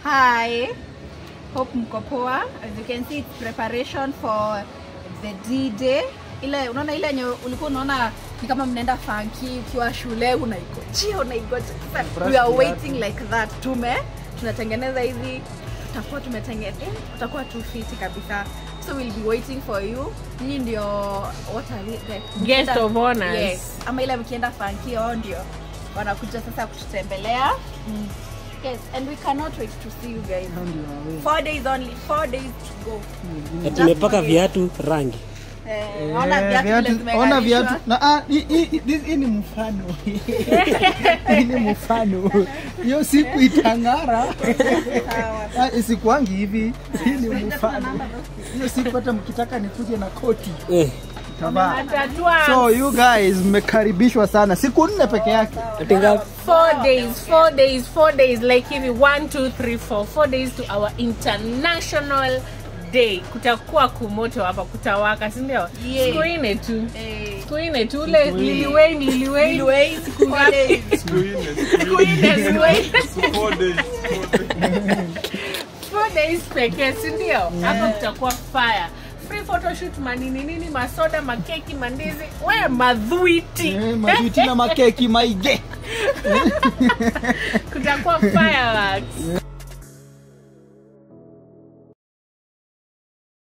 Hi. Hope mko poa. As you can see it's preparation for the D-Day. Ile unaona ile yenye ulikuwa unaona ni kama mnaenda funky ukiwa shule unaigojea unaigojea. Sasa we are waiting like that. Tume tunatengeneza hivi tutakuwa tumetengeneza eh, tutakuwa tu fiti kabisa. So we'll be waiting for you. Nyinyi ndio what are we like Guest mkienda- of honors. Yes. Ama ile mkienda funky wao ndio wanakuja sasa kututembelea. Yes, and we cannot wait to see you guys. Four days only, four days to go. Ati nimepaka viatu rangi. Eh, ona Eh, viatu viatu- vile ona zimevalishwa. viatu na ah, hii- hii- hii hii ni mfano hii ni mfano hiyo siku itang'ara Sawa. Ah, isikuangi hivi hii ni mfano hiyo siku hata mkitaka nikuje na koti Eh, tavaa Atatua so you guys mmekaribishwa sana siku nne peke yake ati ngapi? four days, four days, four days, like hivi one, two, three, four, four days to our international day. Kutakuwa kumoto hapa, kutawaka, si ndio? Yeah. Siku nne tu, Eh, siku nne tu, ule Lil Wayne, Lil Wayne. Lil Wayne, siku Four days. Siku nne, Lil Wayne. Four days pekee, si ndio? Hapa kutakuwa fire. Free photoshoot, manini nini, masoda, makeki, mandizi, we madhuiti. Eh, majuti na makeki maige Kutakuwa fireworks.